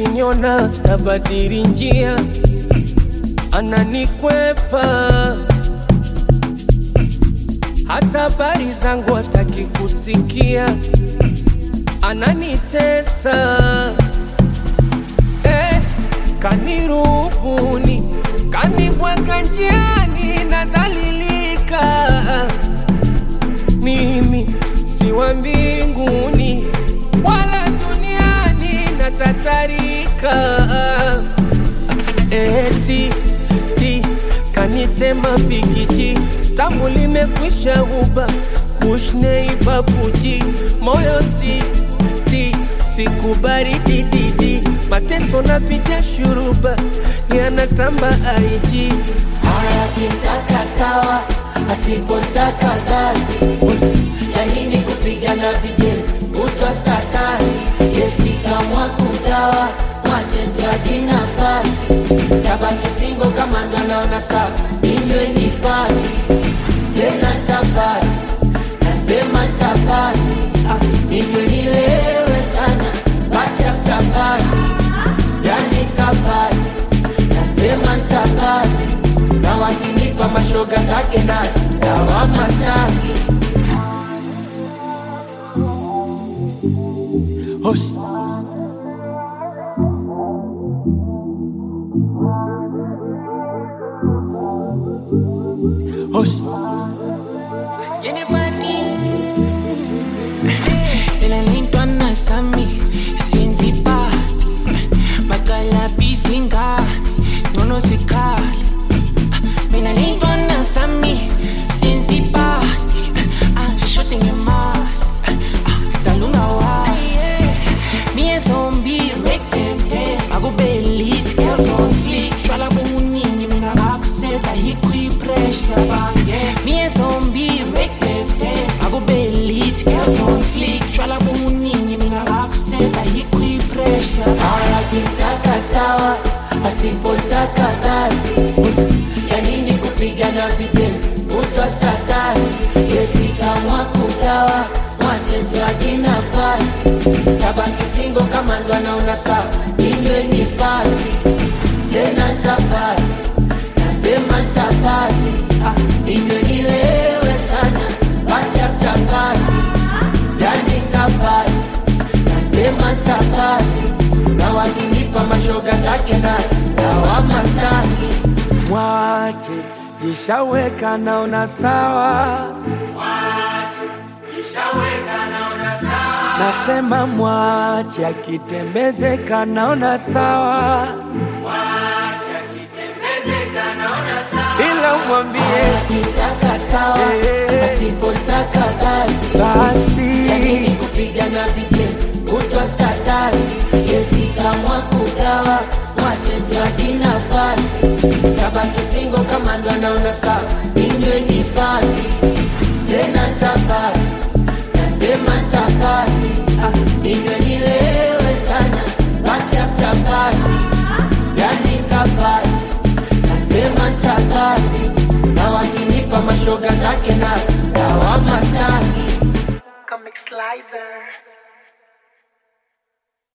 akiniona tabadili njia, ananikwepa hata habari zangu hataki kusikia, ananitesa eh, kanirubuni, kanibwaga njiani, nadhalilika mimi si wa mbinguni wala duniani, natatarika eti ti kanitema pikiti tamu limekwisha uba kushnei babuji moyo ti ti sikubari dididi mateso napitia shuruba yanatamba aiji akitaka sawa, asipotaka basi. Lakini kupigana vijeli kutwa statasi, yesi kamwa kugawa mwache tuaji nafasi, tabaki singo kama ndo anaona sawa, inywe ni pati tena tapati, nasema tapati, inywe nilewe sana, bacha tapati, yani tapati nasema ntabaki na wakinipa mashoga zake na dawama staki Hosh. Hosh. Nililindwa na Sami, sienzi pa Magala bisinga, nono sikali Mina lindwa na Sami, sienzi pa Ah, shote ngema Ah, talunga wa Me and zombie, make them dance Akube elite, girls on fleek Shwala buningi, mina accent Ahikwi pressure, bang Me and zombie, make them dance Akube elite, girls on fleek Shwala buningi, mina accent Ahikwi pressure akitaka sawa asipotaka basi ya nini kupigana vijeli kutwa statasi yesi kamwa kugawa mwache tuaji nafasi tabaki singo kama ndo anaona sawa inywe ni pati tena ntapati nasema ntapati inywe nilewe sana bacha tapati yani ntapati nasema ntapati na wakinipa mashoga zake na dawama staki Mwache ishaweka naona sawa, nasema mwache akitembezeka naona sawa, ila mwambie akitaka sawa Eh. asipotaka basi basi lakini kupigana vijeli kutwa statasi yesi kamwa kugawa mwache tuaji nafasi tabaki singo kama ndo anaona sawa inywe ni pati tena ntapati nasema ntapati inywe nilewe sana bacha ntapati yani ntapati nasema ntapati na wakinipa mashoga zake na dawama staki Comic Slicer.